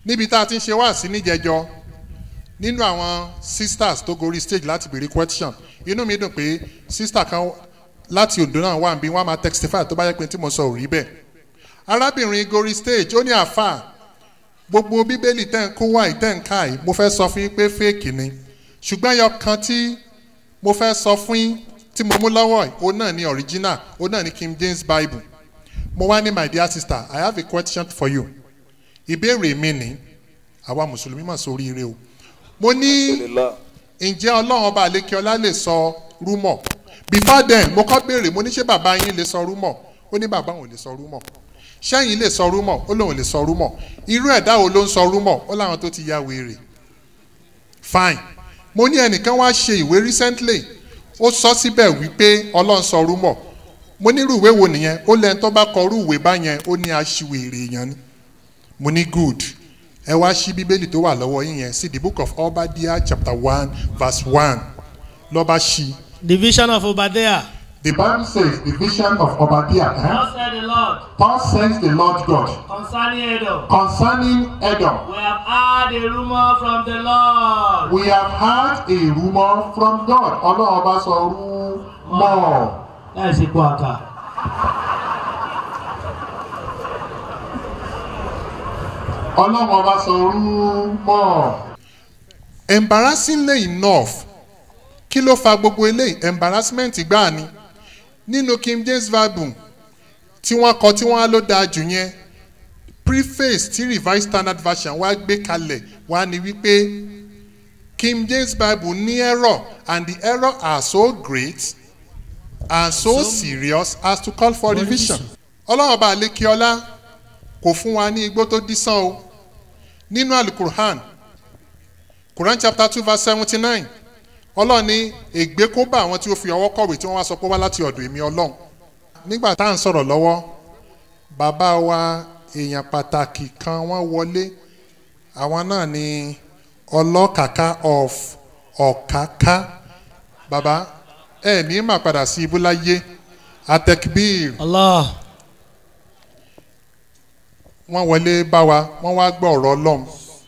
níbi tá a ti ń ṣe wá sí níjẹjọ nínú àwọn sisters tó gorí stage láti béèrè question inú mi dùn pé sister kan láti ondo náà wà níbí wọn á máa testify tó bá yẹ pé tí mo sọ ò rí bẹ́ẹ̀ arábìnrin gorí stage ó ní àáfà gbogbo bíbélì tẹ́ ń kó wáyé tẹ́ ń ká yìí mo fẹ́ sọ fún yín pé fake ni ṣùgbọ́n ẹyọ kan tí mo fẹ́ sọ fún yín tí mo mú lọ́wọ́ yìí òun náà ni original òun náà ni king james bible mo wá ní my dear sister i have a question for you ìbéèrè mi ni àwa mùsùlùmí mà sóríire o mo ní ǹjẹ́ ọlọ́run ọba àlékeọlá lè sọ rúmọ̀ before then mo kọ́ béèrè mo ní ṣé bàbá yín lè sọ rúmọ̀ ó ní bàbá òun lè sọ rúmọ̀ ṣẹ́yìn lè sọ rúmọ̀ ó lóun lè sọ rúmọ̀ irú ẹ̀dá wo ló ń sọ rúmọ̀ ó láwọn tó ti ya wèrè fine mo ní ẹnìkan wá ṣe ìwé recently ó sọ síbẹ̀ wípé ọlọ́run sọ rúmọ̀ mo ní irú ìwé wo nìyẹn ó lẹ́ni tó bá kọ irú ìwé báyẹn ó ní aṣiwèrè èèyàn ni mo ní good ẹ wá sí bíbélì tó wà lọ́wọ́ yín yẹn sí the book of obadiah chapter one verse one lọ́ba ṣí. The vision of Obadiah. the bible says the vision of obadiah eh? Thus said the Lord thus says the lord god concerning Edom. concerning edom We have heard a rumor from the Lord. we have heard a rumour from god ọlọ́run ọba sọ rúmọ̀ Láì sí kó àká. ọlọ́run ọba sọ rúmọ̀. embarrassingly enough kí ló fa gbogbo eléyìí embarrassment gbáà ni nínú king james bible tí wọ́n kọ tí wọ́n á ló dáa jù yẹn preface tí revised standard version wá gbé kalẹ̀ wá ní wípé king james bible ní error and the error are so great and so serious as to call for revision ọlọ́run ọba àlékiọlá kò fún wa ní igbó tó dísán o nínú alukurhan quran chapter two verse seventy nine ọlọ́run ní ègbé kó bá àwọn tí ó fi ọwọ́ kọ̀wé tí wọ́n wá sọ pé wá láti ọ̀dọ̀ èmi ọlọ́run nígbà tá à ń sọ̀rọ̀ lọ́wọ́ bàbá wa èèyàn pàtàkì kan wọ́n wọlé àwọn náà ni ọlọ́kàká of ọ̀káká bàbá ẹ ní mà padà sí ibú láyé atekbir Allah. wọ́n wọlé bá wa wọ́n wá gbọ́ ọ̀rọ̀ ọlọ́run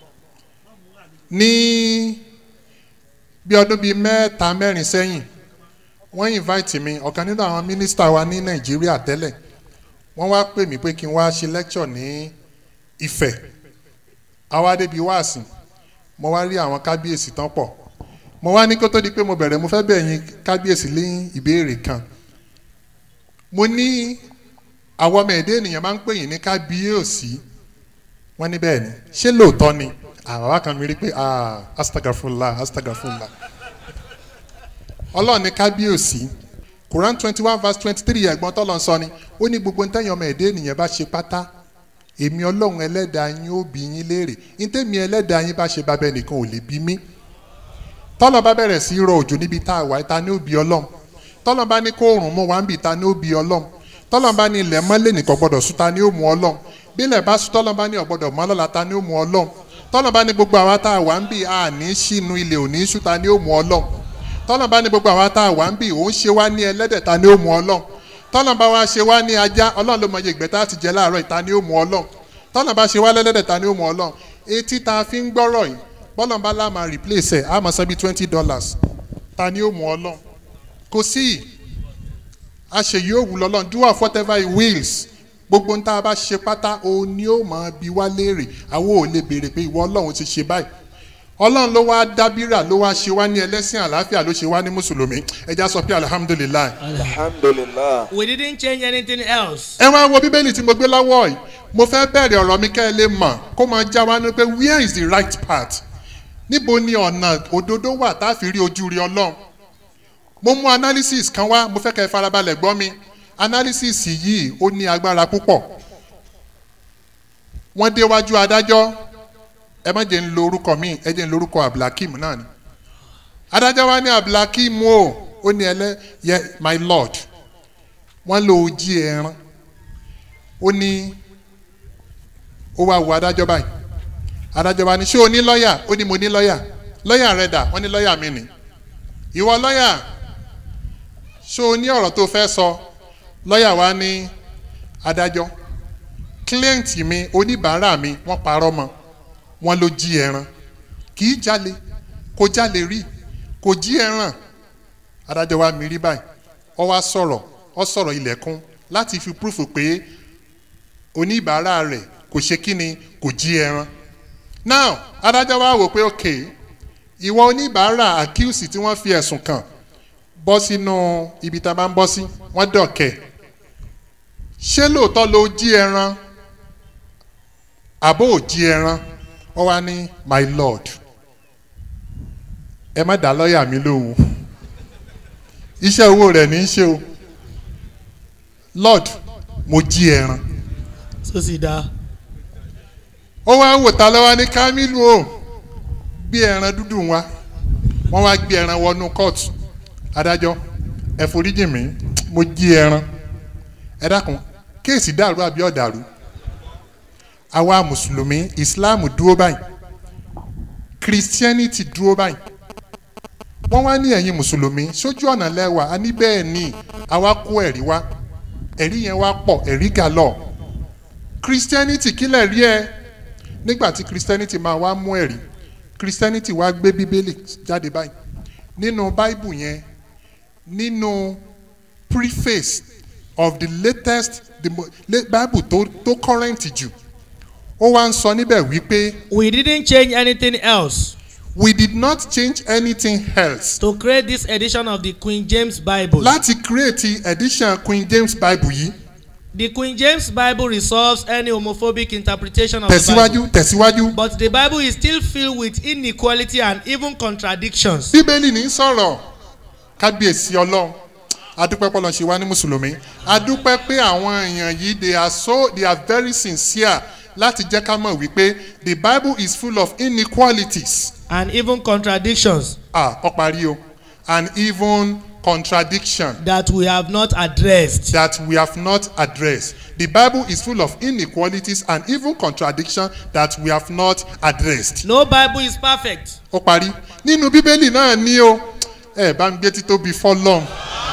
ní bí ọdún bíi mẹ́ta mẹ́rin sẹ́yìn wọ́n invite mi ọ̀kan nínú àwọn mínísítà wa ní nàìjíríà tẹ́lẹ̀ wọ́n wá pè mí pé kí n wá ṣe lecture ní ìfẹ́ àwa débi wáàsì mo wá rí àwọn kábíyèsí tán pọ̀ mo wá ní kó tó di pé mo bẹ̀rẹ̀ mo fẹ́ bẹ̀ yín kábíyèsí ní ìbéèrè kan mo ní àwọn ọmọ ẹ̀dẹ́ ènìyàn máa ń pè yín ní kábíyèsí wọ́n ní bẹ́ẹ̀ ni ṣé lóòótọ́ ni àwọn wa kan mi rí pé ah astagafula astagafula ọlọ́run ní kábíyèsí quran twenty one verse twenty three ẹ̀gbọ́n tọ́lọ́ sọ ni ó ní gbogbo ntẹ́yìn ọmọ ẹ̀dẹ́ ènìyàn bá ṣe pátá èmi ọlọ́run ẹlẹ́dàá yín ó bí yín léèrè ntẹ́mi ẹlẹ́dàá yín bá ṣe bábẹ́ nìkan ò lè bí mí tọ́lọ́ bá bẹ̀rẹ̀ sí í rọ òjò níbi tá a wà ta ní ó bí ọlọ́run tọ́lọ́ bá ní kó òrùn mú wa ń bì ta ní ó bí ọlọ́run tọ́lọ́ bá ní ilẹ̀ mọ́lẹ̀ nìkan gbọ́dọ̀ sún ta ní ó mú ọlọ́run bí ilẹ̀ bá sún tọ́lọ́ bá ní ọ̀gbọ́dọ̀ mọ́ lọ́la ta ní ó mú ọlọ́run tọ́lọ́ bá ní gbogbo àwa tá a wà ń bì a ní sínú ilẹ̀ òní sún ta ní ó mú ọlọ́run tọ́lọ́ bá ní gbogbo àwa tá a wà ń bì òun ṣe wá ní ẹlẹ́dẹ̀ ta ní ó mú ọlọ́run tọ́lọ́ bá wá ṣe wá ní ajá ọlọ́run ló mọ iye ìgbẹ́ tá a ti jẹ láàárọ̀ ìta ní ó mú ọlọ́run tọ́lọ́ bá ṣe wá lẹ́lẹ́dẹ̀ ta ní ó mú ọlọ́run etí ta fi ń gbọ́rọ̀ yìí bọ́lọ̀ bá lá máa replace ẹ̀ á máa san bí twenty dollars ta ni ó mú ọlọ́run kò sí àṣeyí òwú lọ́lọ́run do of whatever he wills gbogbo nta bá ṣe pátá òun ni ó máa bi wá léèrè àwọn ò lè béèrè pé ìwọ ọlọ́run ti ṣe báyìí ọlọ́run ló wá dábírà ló wá ṣe wá ní ẹlẹ́sìn àlàáfíà ló ṣe wá ní mùsùlùmí ẹja sọ pé alihamudulilayi. alhamdulilah. We didn't change anything else. ẹ wá wo bíbélì tí mo gbé lọ́wọ́ yìí mo fẹ́ bẹ̀rẹ̀ ọ̀rọ̀ mi kẹ́ ẹ lè mọ̀ kó máa já wa ní pé where is the right path níbo ni ọ̀nà òdodo wà tá a fi rí ojú rí ọlọ́run mo mú analysis kan wá mo fẹ́ kẹ́ ẹ farabalẹ̀ gbọ́ mi analysis yìí ó ní agbára púpọ̀ wọ́n déwájú adájọ́ ẹ má jẹ́ ń lo orúkọ mi ẹ jẹ́ ń lo orúkọ abdulhakeem náà ni adájọ́ wa ní abdulhakeem o ó ní ẹlẹ́ yẹ my lord wọ́n lo ojí ẹran ó ní ó wá wo adájọ́ báyìí adájọ́ bá ní ṣé o ní lọ́ọ̀yà ó ní mo ní lọ́ọ̀yà lọ́ọ̀yà rẹ dà wọ́n ní lọ́ọ̀yà mi nì ìwọ lọ́ọ̀yà ṣé o ní ọ̀rọ̀ tó fẹ́ sọ lọ́ọ̀yà wa ní adájọ́ client mi oníbàárà mi wọ́n parọ́ mọ́ wọ́n ló jí ẹran kì í jalè kò jalè rí kò jí ẹran adájọ́ wa mi rí báyìí ọ wá sọ̀rọ̀ ọ sọ̀rọ̀ ilẹ̀kùn láti fi púrúfù pé oníbàárà rẹ̀ kò ṣe kí ni kò jí ẹran now adájọ́ wa wò pé ok ìwọ oníbàárà accuse tí wọ́n fi ẹ̀sùn kàn bọ́ sínú ibi tá a bá ń bọ́ sí wọ́n dọ̀kẹ́ ṣé lóòótọ́ ló jí ẹran àbó ò jí ẹran ọ wá ní my lord ẹ má dá lọ́ọ̀yà mi lóhùn iṣẹ́ owó rẹ̀ ní í ṣe o lord mo jí ẹran tó sì dá ó wá wò ta lọ́wọ́ ní kamilu o gbé ẹran dúdú wá wọ́n wá gbé ẹran wọnú kóòtù adájọ́ ẹ foríjì mí mo jí ẹran ẹ dákun kéèsì dàrú àbí ọ̀dàrú àwa mùsùlùmí islam dúró báyìí christianity dúró báyìí wọ́n wá ní ẹ̀yin mùsùlùmí sójú ọ̀nà lẹ́wà a ní bẹ́ẹ̀ ni àwa kó ẹ̀rí wá ẹ̀rí yẹn wá pọ̀ ẹ̀rí gàlọ́ christianity kílẹ̀ rí ẹ nígbà tí christianity máa wá mú ẹ̀rí christianity wá gbé bíbélì jáde báyìí nínú bible yẹn nínú preface of the latest the mo- la- bible tó tó current jù ó wá ń sọ níbẹ̀ wípé we didn't change anything else we did not change anything else to create this edition of the queen james bible láti create edition queen james bible yìí the queen james bible resolves any homophobic interpretation of the tẹ̀síwájú bible tẹ̀síwájú but the bible is still filled with inequality and even contradictions bíbélì ní sọ̀rọ̀ kábíyèsí ọlọ́run adúpẹ́ pọ́lọ́ ṣe wá ní mùsùlùmí adúpẹ́ pé àwọn èèyàn yìí they are so they are very sincere láti jẹ́ ká mọ̀ wípé the bible is full of inequalities and even contradictions ah ọ parí o and even contradiction that we have not addressed that we have not addressed the bible is full of inequalities and even contradiction that we have not addressed no bible is perfect ó parí nínú bíbélì náà ní o ẹ bá ń gbé títóbi fọlọ́n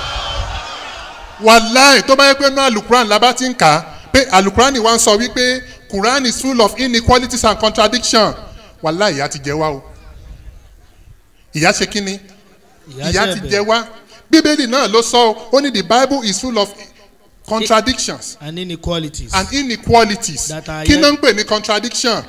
wàláì tó bá yẹ pé náà alukuran la bá ti ń kà á pé alukuran wa ń sọ wípé quran is full of inequalities and contradiction wàláì ìyá ti jẹ wá o ìyá ṣe kí ni ìyá ti jẹ wá bíbélì náà ló sọ o ó ní the bible is full of contradictions and inequalities and inequalities That are kí yet- náà ń pè ní contradiction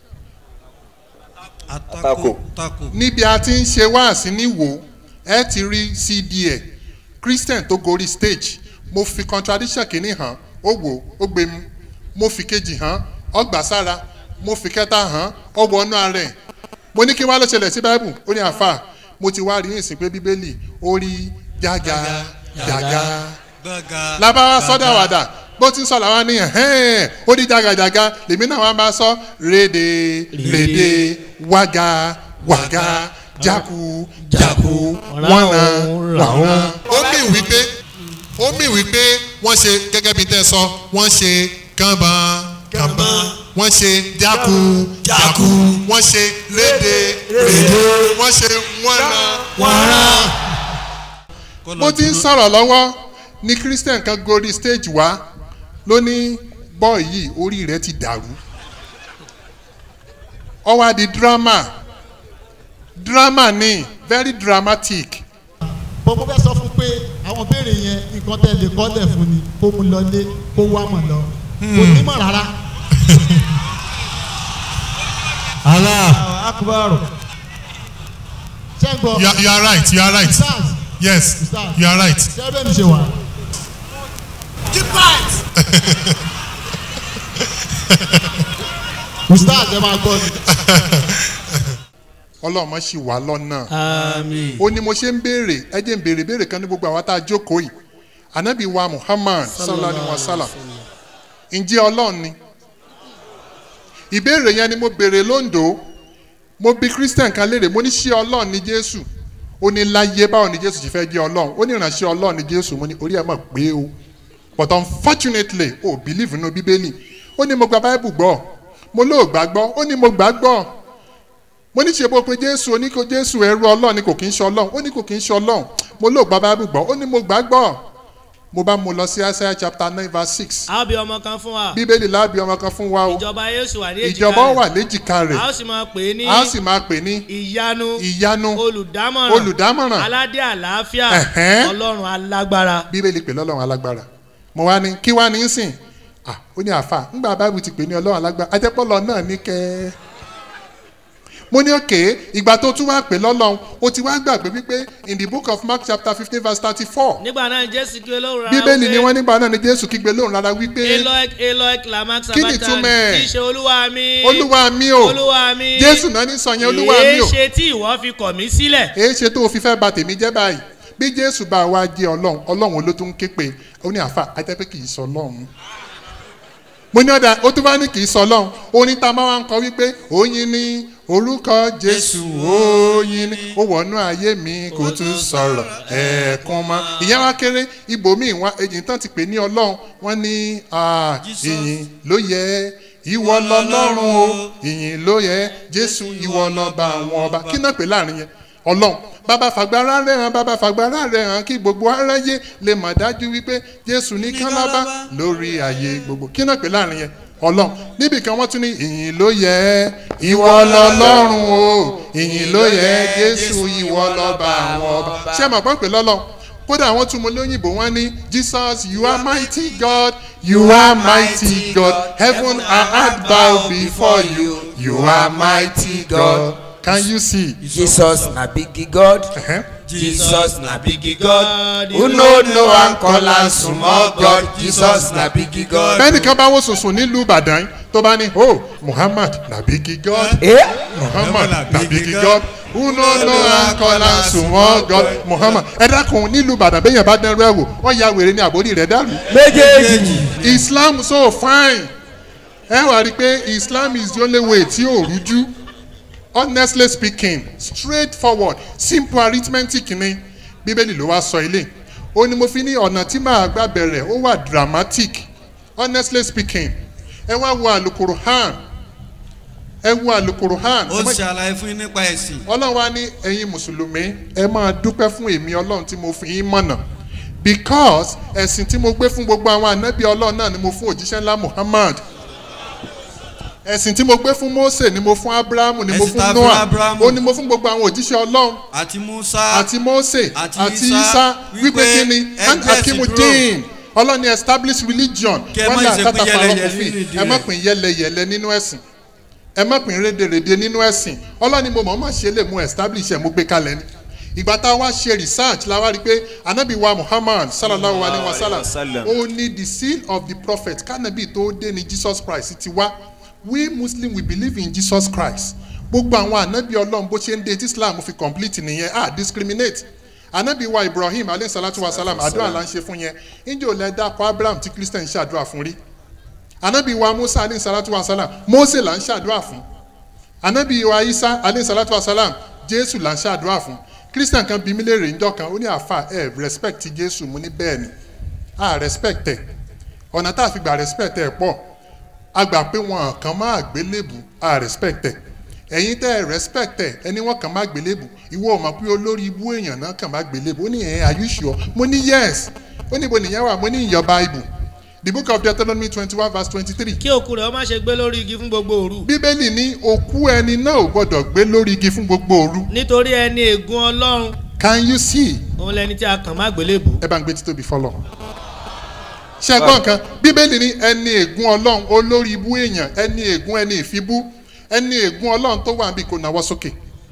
Àtakò. tako níbi a ti ń ṣe wáàsí ní wò ẹ ti rí cd ẹ christian tó gorí stage mo fi contradiction kìíní hàn ó wò ó gbé mu mo fi kejì hàn ó gbà sára mo fi kẹta hàn ó wọnú ara ẹ mo ní kí wá ló ṣẹlẹ̀ sí bible ó ní àfà mo ti wá rí ìsìn pé bíbélì ó rí jága jága gbọ́ngà labawa sọ́dọ̀ àwàdà bó ti ń sọ làwọn ní ẹ̀hẹ́n ó di jagajaga lèmi náà wá bá sọ rédè rédè wága wága jáku jáku wọ́nà làwọn. ó mì wípé ó mì wípé wọ́n ṣe gẹ́gẹ́ bí tẹ́ sọ wọ́n ṣe kànbọ̀n kànbọ̀n wọ́n ṣe jáku jáku wọ́n ṣe rédè rédè wọ́n ṣe wọ́nà wọ́nà bó ti ń sọ̀rọ̀ lọ́wọ́ ni christian kan gorí stage wá ló ní bọ́ọ̀ yìí orí rẹ̀ ti dàrú ọ wá di drama drama ni very dramatic bó mo fẹ́ sọ fún pé àwọn béèrè yẹn nǹkan tẹ́ lè kọ́lẹ̀ fún ni kó mu lọlé kó wá mọ̀ lọ kò nímọ̀ rárá. allah akubaru ṣé ń gbọ́ you are, you are right you are right stars yes you are right ṣé bẹ́ẹ̀ mi ṣe wà. stars ẹ máa gbọ́ ni. ọlọ́mọ sì wá lọ́nà Amen. ó ní mo ṣe ń béèrè ẹ jẹ́ ń béèrè béèrè kan ní gbogbo àwọn tá a jókòó yìí anabi wa muhammad sallallahu alayhi wa sallam ǹjẹ́ ọlọ́run ni ìbéèrè yẹn ni mo béèrè lóńdó mo bi christian kan léèrè mo ní ṣé ọlọ́run ni jésù ó ní láyé báwo ni jésù ti fẹ́ jẹ́ ọlọ́run ó ní ìránṣẹ́ ọlọ́run ni jésù mo ní orí ẹ̀ mọ̀ pé o but unfortunately o believe nínú bíbélì ó ní mo gba bible gbọ́ mo lóò gbàgbọ́ ó ní mo gbàgbọ́ mo ní ṣe bó pe jésù ó ní kó jésù ẹrú ọlọ́run ni kò kí ń ṣe ọlọ́run ó ní kò kí ń ṣe ọlọ́run mo lóò gba bible gbọ́ ó ní mo gbàgbọ́ mo bá mu lọ sí isaiah chapter nine verse six a ó bí ọmọ kan fún wa bíbélì láàbí ọmọ kan fún wa o ìjọba yóò sì wà ní èjìká ìjọba rẹ̀. wà léjìká a rẹ̀ ó sì máa pè é ní a ó sì máa pè ní ìyanu ìyanu olùdámọ̀ràn olùdámọ̀ràn aládé àlàáfíà Ẹ̀hẹ́n. ọlọ́run alágbára bíbélì pè lọ́lọ́run alágbára mo wá ní kí wá ní í sìn ah ó ní àfà ńgbà báìbù ti pè ní ọlọ́run alágbára ajẹ́pọ̀lọ́ náà ní kẹ́ mo ní òkè ìgbà tó tún wá pè lọ́lọ́run ó ti wá gbàgbé wípé in the book of mark chapter fifteen verse thirty-four nígbà náà jésù kí olóhùn rárá bíbélì ni wọ́n nígbà náà ni jésù kígbe lóhùn rárá wípé eloik eloik lamak Kí ni sabatan ìtumọ̀ ẹ̀? kì í ṣe olúwa mi olúwa mi o olúwa mi jésù náà ní sọ yẹn olúwa mi o èé ṣe tí ìwọ fi kọ̀ mí sílẹ̀ èé ṣe tó o fi fẹ́ ba tèmi jẹ́ báyìí bí jésù bá wa jẹ́ ọlọ́run ọlọ́run ló tún ké pe ó ní àfà ajẹ́ pé kì í sọ ọlọ́run mo ní ọ̀dà ó tún bá ní kì í sọ ọlọ́run orin tá a máa ń kọ wípé oyin ní orúkọ jésù oyin ní ó wọnú ayé mi kò tún sọ̀rọ̀ ẹ̀ẹ̀kan mọ́ ìyẹn wá kéré ibòmíì wá èyí tán ti pè ní ọlọ́run wọ́n ní ah, ìyìn ló yẹ ìwọ lọlọ́run o ìyìn ló yẹ jésù ìwọ lọ́ba àwọn ọba kí náà pè láàrin yẹn ọlọ́run bàbá fàgbára rẹ̀ hàn bàbá fàgbára rẹ̀ hàn kí gbogbo aráyé lè mọ̀ dájú wípé jésù nìkan lábá lórí ayé gbogbo kí náà pè láàrin yẹn ọlọ́run níbi kan wọ́n tún ní ìyìn ló yẹ ìwọ lọlọ́run o ìyìn ló yẹ jésù ìwọ lọ́ba àwọn ọba ṣé ẹ mọ̀ pọ́n pè lọ́lọ́run kódà àwọn tún mọ lóyìnbó wọn ní jesus you are mighty god you are mighty god heaven and earth bow before you you are mighty god can you see. jesus na big god Uh-huh. jesus na big god who who no know am call am small god jesus na big god. bẹ́ẹ̀ni kan bá wò sùnsùn nílùú ìbàdàn tó bá ní oh muhammad na big god Eh? muhammad na big god who no know am call am small god muhammad ẹ dákun nílùú ìbàdàn bẹ́ẹ̀ yẹn bá dẹ́rù ẹ̀ wò wọ́n ya wèrè ní àbórí rẹ̀ dàrú. méjèèjì. islam so fine ẹ wá rí i pé islam is the only way tí ò rújú honestly speaking straight forward simple arithmetic ni bíbélì ló wá sọ ilé ó ní mo fi ní ọ̀nà tí màá gbà bẹ̀rẹ̀ ó wà dramatic honestly speaking ẹ wá wo àlùkòrò hàn ẹ wo àlùkòrò hàn ó ṣe àlàyé fún yín nípa ẹ̀sìn. ọlọ́run wa ní ẹ̀yin mùsùlùmí ẹ máa dúpẹ́ fún èmi ọlọ́run tí mo fi yín mọ̀nà because ẹ̀sìn tí mo gbé fún gbogbo àwọn ànábì ọlọ́run náà ni mo fún òjíṣẹ́ ńlá muhammad ẹ̀sìn tí mo gbé fún mose ni mo fún abrahamu ni mo Ẹ̀sìn tá fún a fún noah Ábúráhámù. ó ní mo fún gbogbo àwọn òjíṣẹ́ ọlọ́run àti musa àti mose àti àti Ísá isa wípé wípé kí ni ẹ and gbé ẹ̀sìn akimudin ọlọ́run ni establish religion Kí ẹ má wọ́n ní ṣe pín àtàtà yẹlẹyẹlẹ parọ́ òfin nínú ìdí ẹ má rẹ̀. pín yẹlẹyẹlẹ nínú ẹ̀sìn ẹ má pín rédèrèdè nínú ẹ̀sìn ọlọ́run ni mo mọ̀ ọ́n ṣe lè mú establish ẹ̀ mú gbé kalẹ̀ ni ìgbà tá a wá ṣe research la wá rí i pé anabi wa muhammad sallallahu alayhi wa sallam ó ní the seal of the prophet kanabi tó dé ní jesus christ ti wá we muslim we believe in jesus christ gbogbo àwọn anabi ọlọ́run bó ṣe ń de tí islam fi complete nìyẹn ah discriminate anabi wa ibrahim alayhi salatu wa salam àdúrà là ń ṣe fún yẹn injẹ́ ò lẹ́ dákọ̀ abraham tí christian ṣàdúrà fún rí anabi wa musa alayhi salatu wa salam mose là ń ṣàdúrà fún anabi wa isa alayhi salatu wa salam jésù là ń ṣàdúrà fún christian kan bí mi léèrè ńjọ kan ó ní àfa ẹ respect jésù mo ní bẹ́ẹ̀ ni a respect ẹ ọ̀nà tá a fi gbà respect ẹ pọ̀ a gbà pé wọn kàn máa gbélébù a respect ẹ ẹ̀yin tẹ́ ẹ respect ẹ ẹni wọn kàn máa gbélébù ìwọ ò mọ̀ pé olórí ibú èèyàn náà kàn máa gbélébù ó ní ẹ̀ are you sure mo ní yes ó ní ibo nìyẹn wà mo ní ìyọ̀ bible the book of deuteronomy twenty one verse twenty three kí òkú rẹ̀ ó má ṣe gbé lórí igi fún gbogbo òru bíbélì ní òkú ẹni náà ò gbọdọ̀ gbé lórí igi fún gbogbo òru nítorí ẹni ègún ọlọ́run can you see òun lẹni tí a kàn má gbélébù ẹ bá ń gbé títóbi fọlọ. ṣé ẹ gbọ́ nǹkan bíbélì ní ẹni ègún ọlọ́run olórí ibú èèyàn ẹni ègún ẹni ìfibú ẹni ègún ọlọ́run tó wà níbí kò náwó sókè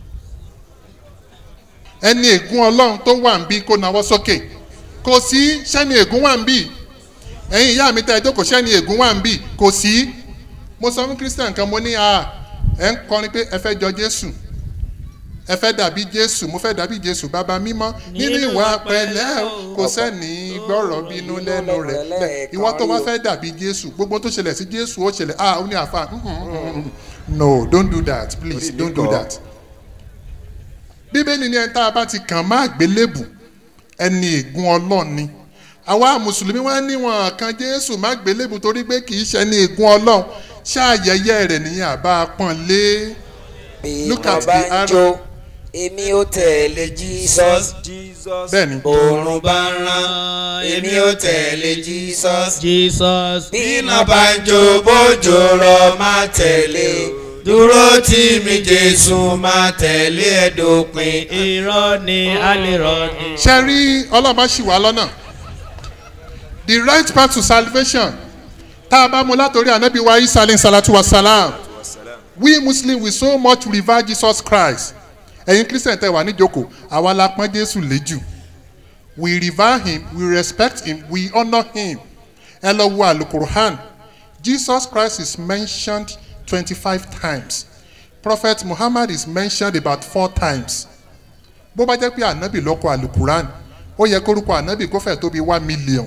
ẹni ègún ọlọ́run tó wà níbí kò náwó sókè kò sí sẹ́ni ègún wà níbí ẹ̀yin ìyá mi tẹ́ ẹ jókòó sẹ́ni ègún wà níbí kò sí mo sọ fún christian kan mo ní a ẹ ń kọrin pé ẹ fẹ́ jọ jésù ẹ fẹ́ dàbí jésù mo fẹ́ dàbí jésù bàbá mímọ́ nínú ìwà pẹ̀lẹ́ o, kò sẹ́ni gbọ́rọ̀ bínú lẹ́nu rẹ̀ bẹ́ẹ̀ ìwọ tó wá fẹ́ dàbí jésù gbogbo tó ṣẹlẹ̀ sí jésù ó ṣẹlẹ̀ ah ó ní àfa mm, mm, mm, no don't do that please Orí mi don't do kọ́. that. bíbélì ni ẹni tá a bá ti kàn má gbélébù ẹni ègún ọlọ́run ni àwa mùsùlùmí wá níwọ̀n kan jésù má gbélébù torí pé kì í ṣe ẹni ègún ọlọ́run ṣáàyẹyẹ rẹ̀ nìyẹn àbá pọ́n lé bí Look wọ́n at bá the ń arrow. jó èmi ó tẹ̀lé jesus bẹ́ẹ̀ ni òòrùn bá ń rán èmi ó tẹ̀lé jesus jesus bí iná bá ń jó bójò rọ má tẹ̀lé o dúró tì mí jésù má tẹ̀lé ẹ dópin. irọ́ ni a lè rọ ni. ṣe rí ọlọ́ba ṣì wá lọ́nà the right path to salvation tá a bá mu látòrí ànábì wa isa alayhi salatu wa salam we muslims we so much revere jesus christ ẹ̀yin christian tẹ̀ wá níjókòó àwa la pọ́n jésù léjù we revere him we respect him we honour him ẹ lọ wo alukurhan jesus christ is mentioned twenty-five times prophet muhammad is mentioned about four times bó bá jẹ́ pé ànábì lọ́kọ̀ alukuran ó yẹ kórúkọ ànábì kó fẹ́ tóbi one million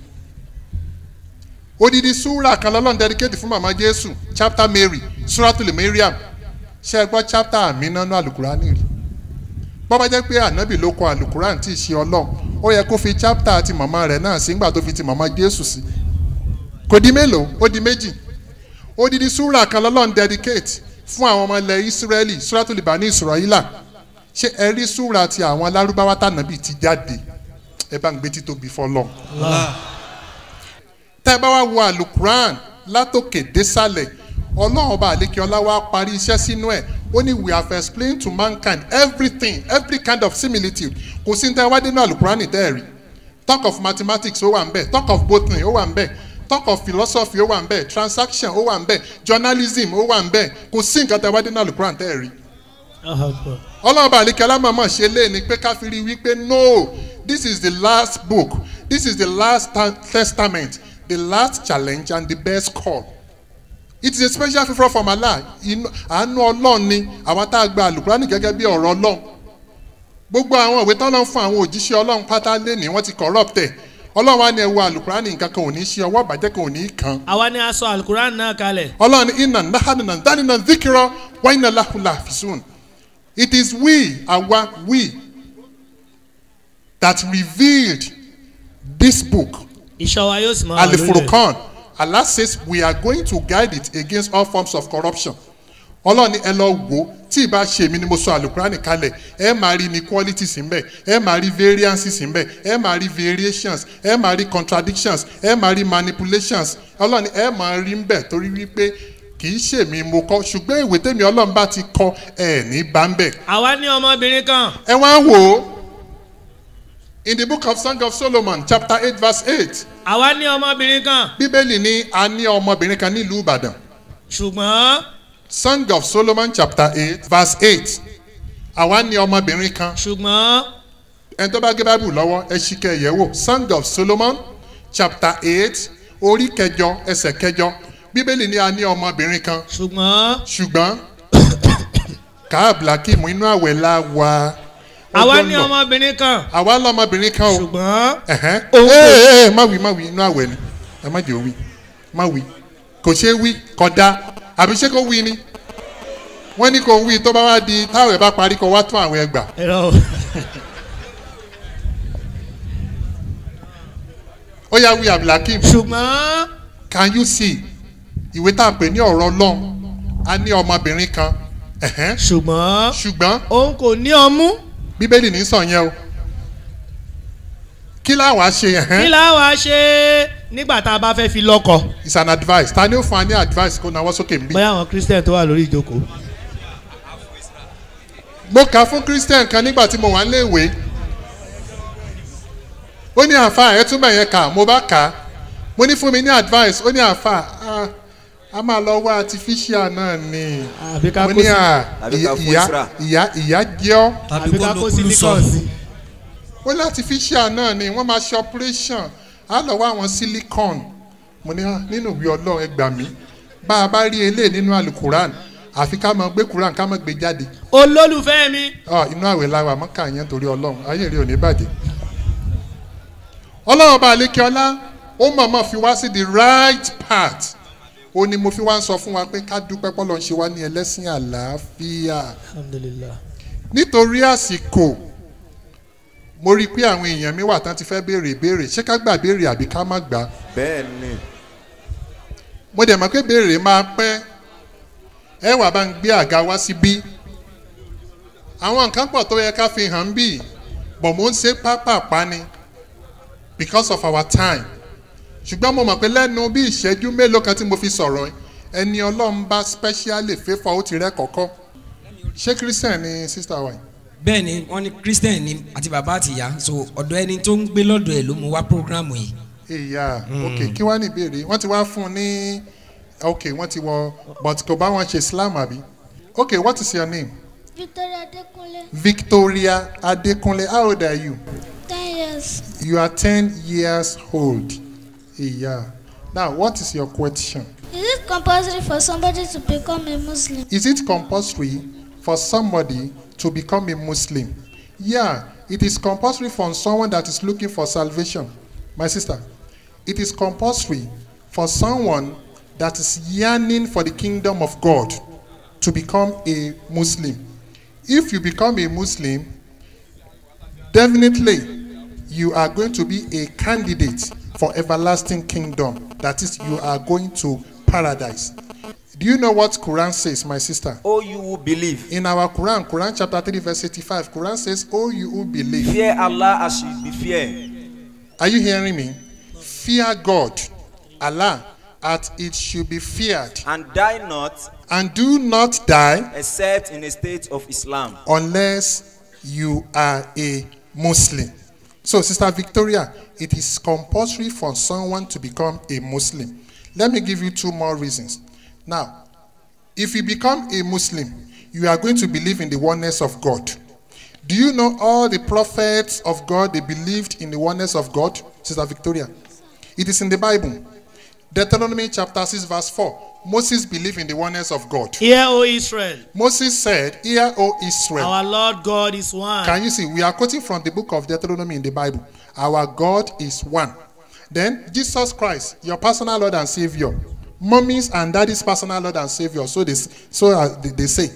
odidi súrà kan lọ́lọ́run dedicate fún màmá jésù chapter mary suratul mariam ṣe é gbọ́ chapter àmínánú alukuran rí bó bá jẹ́ pé ànábì lọ́kọ̀ alukuran tí ì ṣe ọlọ́run ó yẹ kó fi chapter ti màmá rẹ̀ náà sí nígbà tó fi ti màmá jésù sí kò di mélòó ó di méjì odidi súrà kan lọ́lọ́run dedicate fún àwọn ọmọ ilẹ̀ israeli suratul bani israela ṣé ẹ rí súra ti àwọn alárúbáwá tànàbí ti jáde ẹ bá ń gbé títóbi fọlọ. tẹ́ ẹ bá wá wo alukuran látòkè désàlẹ̀ ọlọ́run ọba àlékè ọlá wa parí iṣẹ́ sínú ẹ̀ ó ní we have explained to mankind everything every kind of similitude kò sí ní tẹ́ ẹ wá dénú alukuran tẹ́ ẹ rí talk of mathematics ó wà ń bẹ̀ talk of botany ó wà ń bẹ̀ talk of philosophy ó wà ń bẹ̀ transaction ó wà ń bẹ̀ journalism ó wà ń bẹ̀ kò sí nǹkan tẹ́ ẹ wá dénú alukuran tẹ́ ẹ rí ọlọ́run bá àlekẹ́ alámọ̀mọ̀ ṣe lé ni pé ká fi rí wípé no this is the last book this is the last ta- testament the last challenge and the best call it is a special favour from allah Inú- àánú ọlọ́run ni àwọn tá a gba alukurani gẹ́gẹ́ bí ọ̀rọ̀ ọlọ́run gbogbo àwọn ìwé tọ́lọ́ fún àwọn òjíṣẹ́ ọlọ́run pátá lé ní wọ́n ti corrupt ẹ̀ ọlọ́run wa ni ẹ wo alukurani nǹkan kan ò ní ṣe ọwọ́ ìbàjẹ́ kan ò ní kàn àwa ni a sọ alukuran náà kalẹ̀. ọlọ́run ní iná náhánà dánínà díkìrọ wáyínà láhùlà fìsún it is we àwa we that revealed this book ìṣọ́ wa yóò sì máa wà lórí rẹ̀. alifurukan allah says we are going to guide it against all forms of corruption ọlọ́run ní ẹ lọ wò ó tí ìbá ṣe èmi ni mo sọ alukurani kalẹ̀ ẹ máa rí inequalities ńbẹ ẹ máa rí variances ńbẹ ẹ máa rí variations ẹ máa rí contradictions ẹ máa rí manipulations ọlọ́run ní ẹ máa rí ńbẹ torí wípé kì í ṣèmi mo kọ ṣùgbọ́n ìwé tèmi ọlọ́run bá ti kọ ẹ ní bá ń bẹ̀ àwa ní ọmọbìnrin kan ẹ wá wò ó in the book of song of solomon chapter eight verse eight àwa ní ọmọbìnrin kan bíbélì ní a ní ọmọbìnrin kan nílùú ìbàdàn ṣùgbọ́n song of solomon chapter eight verse eight àwa ní ọmọbìnrin kan ṣùgbọ́n ẹni tó bá gé báìbù lọ́wọ́ ẹ ṣì kẹ́ ẹ yẹ̀ wò song of solomon chapter eight orí kẹjọ ẹsẹ̀ kẹjọ bíbélì ní a ní ọmọbìnrin kan ṣùgbọ́n ṣùgbọ́n káàbùlákìmù inú àwẹ̀ la wà àwa ọjọ́ ní náà. ọmọbìnrin kan àwa lọmọbìnrin kan o ṣùgbọ́n ẹ̀hẹ́n Òun kò- ee ee má wí má wí inú àwẹ̀ ni ẹ má jẹ́ òwì má wí kò ṣeé wí kódà àbí ṣé kò wí ni wọ́n ní kò wí tó bá wá di táwọn ẹ̀ bá parí kó wá tún àwọn ẹgbà ẹ̀rọ ó yá wí abdulhakeem ṣùgbọ́n can you see ìwé tá a pè ní ọ̀rọ̀ ọlọ́run a ní ọmọbìnrin kan ẹ̀hẹ́n ṣùgbọ́n ṣùgbọ́n òun kò ní ọmú bíbélì ní sàn yẹn o kí láwa ṣe kí ẹ̀hẹ́n la wá ṣe nígbà tá a bá fẹ́ fi lọ́kọ̀ is an advice ta ni ó fún wa ní advice kó nawọ́ sókè nbí. bóyá àwọn christian tó wà lórí ìjókòó. mo kà fún christian kan nígbà tí mo wà níléèwé ó ní àfa ẹ túbọ̀ yẹn kà mo bá kà á mo ní fún mi ní advice ó ní àfa "Ah, a máa lọ wá artificial náà ni àbí ká mo kó ní sí à Àbí ká fún ìyá Isra. ìyá ìyá jẹ́ ọ́ tàbí àbí kó ká lo kó kúlù sọ silicon sí. ó ní artificial náà ni wọ́n máa ṣe operation á lọ wá àwọn silicon mo ní "Ah, nínú ìwé ọlọ́run ẹ gbà mí bá a bá rí eléyìí nínú alukuran àfi ká máa gbé kuran ká máa gbé jáde olólùfẹ́ mi ọ inú àwẹ̀ láwa mọ́kà yẹn torí ọlọ́run ayé rí òní bàjẹ́ ọlọ́run ọba àlékè ọlá ó mọ̀ọ́mọ̀ fi wá sí the right path ó ní mo fi wá ń sọ fún wa pé ká dúpẹ́ pọ́lọ́ ń ṣe wá ní ẹlẹ́sìn àlàáfíà alhamdulilah nítorí àsìkò mo rí i pé àwọn èèyàn mi wà tán ti fẹ́ béèrè ìbéèrè ṣé ká gbà béèrè àbí ká má gbà bẹ́ẹ̀ ni mo dẹ̀ mọ̀ pé béèrè máa pẹ́ ẹ wà bá ń gbé àga wá síbí àwọn nǹkan pọ̀ tó yẹ ká fi hàn bí bọ̀ mò ń ṣe pápápá ni because of our time ṣùgbọ́n mo mọ̀ pé lẹ́nu bí ìṣẹ́jú mélòó kan tí mo fi sọ̀rọ̀ ẹni ọlọ́run bá specially favour ó ti rẹ́ kọ̀ọ̀kọ́ ṣé christian ni sister wa yìí bẹ́ẹ̀ ni wọ́n ní christian ni àti bàbá àti ìyá so ọ̀dọ̀ ẹni tó ń gbé lọ́dọ̀ ẹ̀ ló mú wá programu yìí. ìyá ok kí wàá ní ìbéèrè wọ́n ti wá fún un ní ok wọ́n ti wọ but kò bá wọn ṣe islam àbí ok what is your name Victoria Adekunle, victoria adekunle how old are you 10 years. you are ten years old ìyá now what is your question Is it compulsory for somebody to become a Muslim? is it compulsory for somebody to become a muslim yeah it is compulsory for someone that is looking for salvation my sister it is compulsory for someone that is yearning for the kingdom of god to become a muslim if you become a muslim definitely you are going to be a candidate for everlasting kingdom that is you are going to paradise do you know what quran says my sister Oh, you who believe. in our quran quran chapter 3 verse 85 quran says oh you who believe Fear Allah as you be fear. are you hearing me fear god allah as it should be feared And die not and do not die except in a state of Islam. unless you are a Muslim. So, Sister Victoria, it is compulsory for someone to become a Muslim. Let me give you two more reasons. Now, if you become a Muslim, you are going to believe in the oneness of God. Do you know all the prophets of God they believed in the oneness of God, Sister Victoria? It is in the Bible. Deuteronomy chapter 6, verse 4. Moses believed in the oneness of God. Hear, O Israel, Moses said, Hear, O Israel. our Lord God is one. Can you see? We are quoting from the book of Deuteronomy in the Bible. Our God is one. Then Jesus Christ, your personal Lord and Savior. Mommy's and daddy's personal Lord and Savior. So they, so uh, they, they say,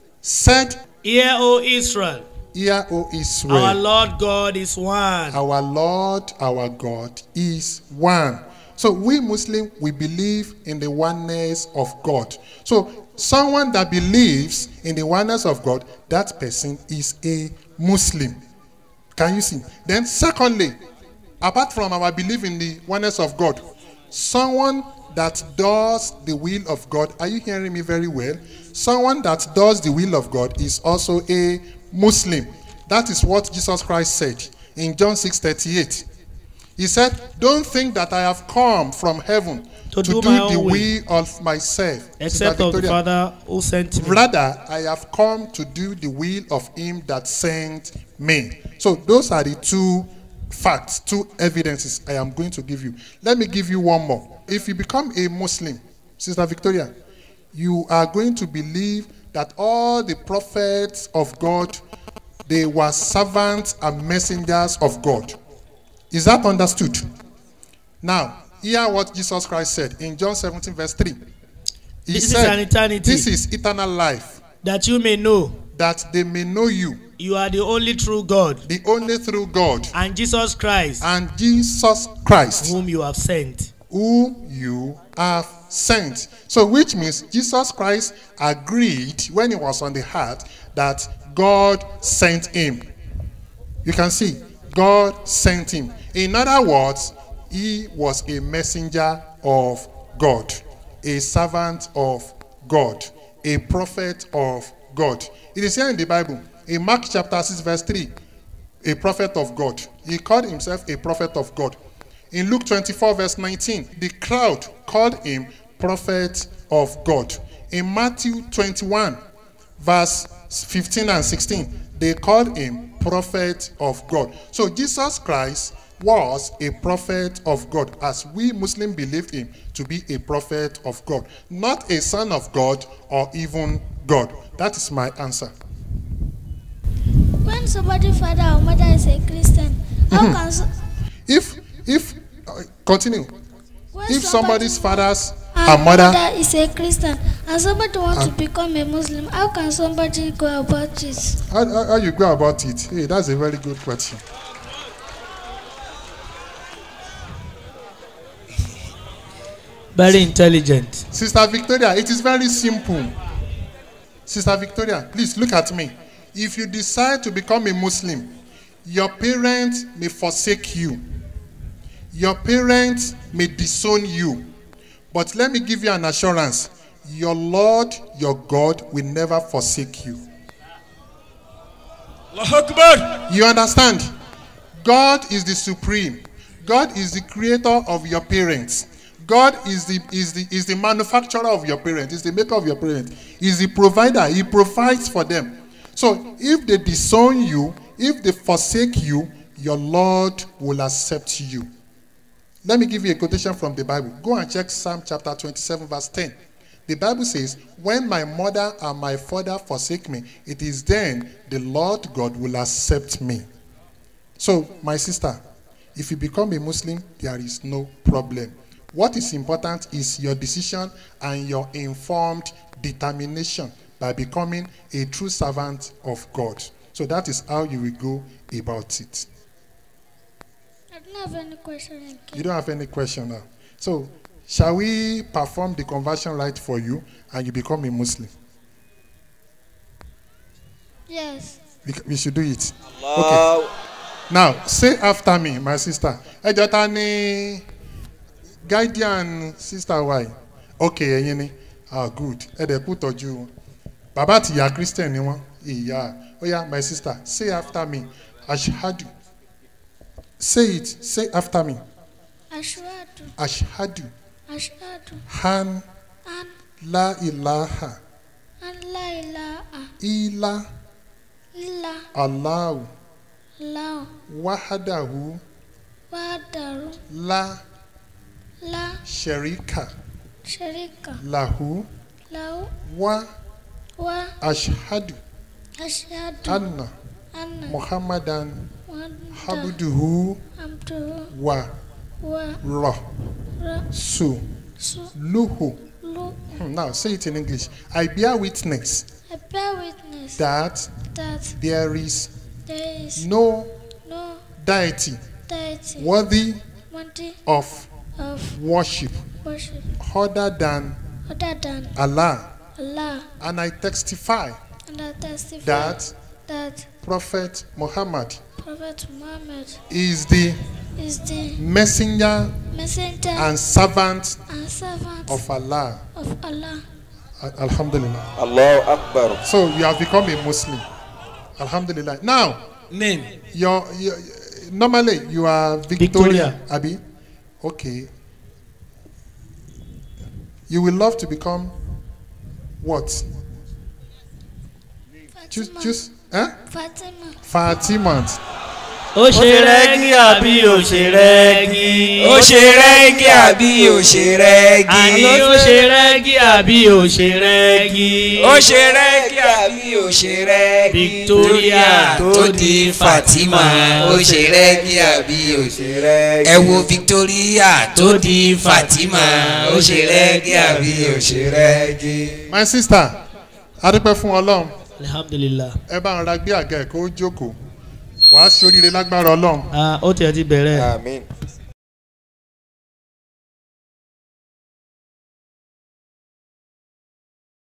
said, Hear, O Israel, Hear, O Israel. our Lord God is one. Our Lord, our God is one. So we Muslim, we believe in the oneness of God. So someone that believes in the oneness of God, that person is a Muslim. Can you see? Then secondly, apart from our belief in the oneness of God, someone that does the will of God, are you hearing me very well? Someone that does the will of God is also a Muslim. That is what Jesus Christ said in John 6 38. He said, Don't think that I have come from heaven To to, do do, my the own will, will of myself. Except Sister of the Victoria, Father who sent me. Rather, I have come to do the will of him that sent me. So, those are the two facts, two evidences I am going to give you. Let me give you one more. If you become a Muslim, Sister Victoria, you are going to believe that all the prophets of God they were servants and messengers of God. Is that understood? Now, hear what Jesus Christ said in John 17, verse 3. He This is an eternity. This is eternal life, That you may know that they may know you, you are the only true God, the only true God, and Jesus Christ, and Jesus Christ, whom you have sent. whom you have sent. So, which means Jesus Christ agreed when he was on the earth that God sent him. You can see, God sent him. In other words, he was a messenger of God, a servant of God, a prophet of God. It is here in the Bible, in Mark chapter 6, verse 3, a prophet of God. He called himself a prophet of God. In Luke 24, verse 19, the crowd called him prophet of God. In Matthew 21, verse 15 and 16, they called him prophet of God. So Jesus Christ was a prophet of God, as we Muslims believed him to be a prophet of God, not a son of God or even God. That is my answer. When somebody's father or mother is a Christian, how can so, If, if, uh, continue. when If somebody- somebody's fathers and and mother mother is a Christian and somebody wants to become a Muslim, how can somebody go about it? How, how, how you go about it? Hey, that's a very good question. Very intelligent. Sister Victoria, it is very simple. Sister Victoria, please look at me. if you decide to become a Muslim, your parents may forsake you. Your parents may disown you. But let me give you an assurance your Lord, your God, will never forsake you. You understand? God is the supreme. God is the creator of your parents. God is the is the is the manufacturer of your parents, is the maker of your parents, is the provider. He provides for them. So if they disown you, if they forsake you, your Lord will accept you. Let me give you a quotation from the Bible. Go and check Psalm chapter 27, verse 10. The Bible says, When my mother and my father forsake me, it is then the Lord God will accept me. So, my sister, if you become a Muslim, there is no problem. What is important is your decision and your informed determination by becoming a true servant of God. So, that is how you will go about it. I don't have any question again. You don't have any question now. So, shall we perform the conversion rite for you and you become a Muslim? Yes. We, we should do it. Okay. Now, say after me, my sister. Ẹ jọ ta ni guardian sister wa yìí? Okay, ẹ̀yin ni. Ah, good. Ẹ dẹ̀ kú tọ́jú wọn. Bàbá àti ìyá Christian ni wọ́n. Ìyá. Ó yá, my sister, say after me. Ashhadu. Say it. Say after me. Ashwadu. Ashhadu. Ashwadu. Han An. la ilaha An la ilaha. illa Illa. Allahu Lao. wahadahu Wadaru. la La. sharika Sharika. lahu Lao. wa Wa. ashhadu Ashhadu. anna Anna. muhammadan Wada. abduhu Abduhu. wa Wa. ra Ra. su Su. luhu. Lu. Hmm, Now say it in English. I bear witness I bear witness that that there is there is no no deity deity worthy worthy of of worship worship other than other than Allah. Allah. And I testify And I testify that that Prophet Muhammad Prophet Muhammad is the is the messenger messenger and servant and servant of Allah. of Allah. Al- Alhamdulillah. Allahu Akbar. So you have become a Muslim. Alhamdulillah. Now, name your, your normally you are Victoria, Victoria. Abi. Okay. You will love to become what? Choose, Fatima. choose. Huh? Fatima. Fatima. ó ṣe rẹ́gí àbí ó ṣe rẹ́gí. ó ṣe rẹ́gí àbí ó ṣe rẹ́gí àní ó ṣe rẹ́gí àbí ó ṣe rẹ́gí. ó ṣe rẹ́gí àbí ó ṣe rẹ́gí Victoria tó di Fatima ó ṣe rẹ́gí àbí ó ṣe rẹ́gí ẹ wo Victoria tó di Fatima ó ṣe rẹ́gí àbí ó ṣe rẹ́gí. My sister, adúpẹ́ fún Ọlọ́run. alhamdulilah. Ẹ bá ń ra gbé àga ẹ̀ kó jókòó. Wàá ṣoríire lágbára Ọlọ́run. Ah, ó tiẹ̀ ti bẹ̀rẹ̀. Amin.